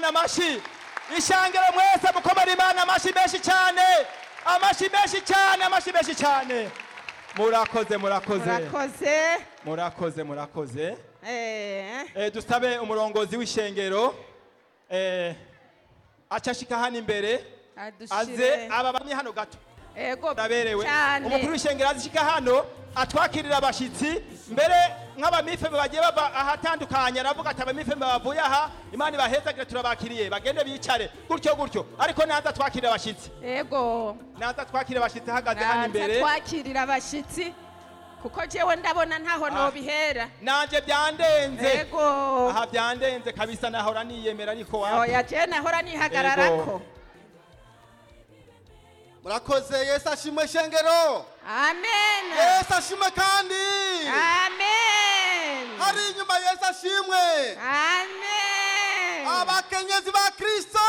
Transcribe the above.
imana amashi ishangiro mwese mukomera imana amashi menshi cyane amashi menshi cyane amashi menshi cyane murakoze murakoze murakoze murakoze murakoze Eh, Eh, dusabe umurongozi w'ishengero eh, acashika hano imbere aze adushire aba bamwe hano gato ego ndaberewe cyane umukuru w'ishengero azishika hano atwakirira abashitsi mbere nk'abamifeme bagiye bava ahatandukanye aravuga ati abamifeme bavuye aha imana ibahezagire turabakiriye bagende bicare gutyo gutyo ariko naza atwakirira abashitsi ego naza atwakirira abashitsi ahagaze hano naza imbere twakirira abashitsi kuko jewe ndabona ntaho nobihera nanje byandenze ego aha byandenze kabisa nahora niyemera ariko wapi oya je nahora nihagararako murakoze yesu ashimwe shengero amen yesu ashimwe kandi amen hari inyuma yesu ashimwe amen abakenyezi ba kristo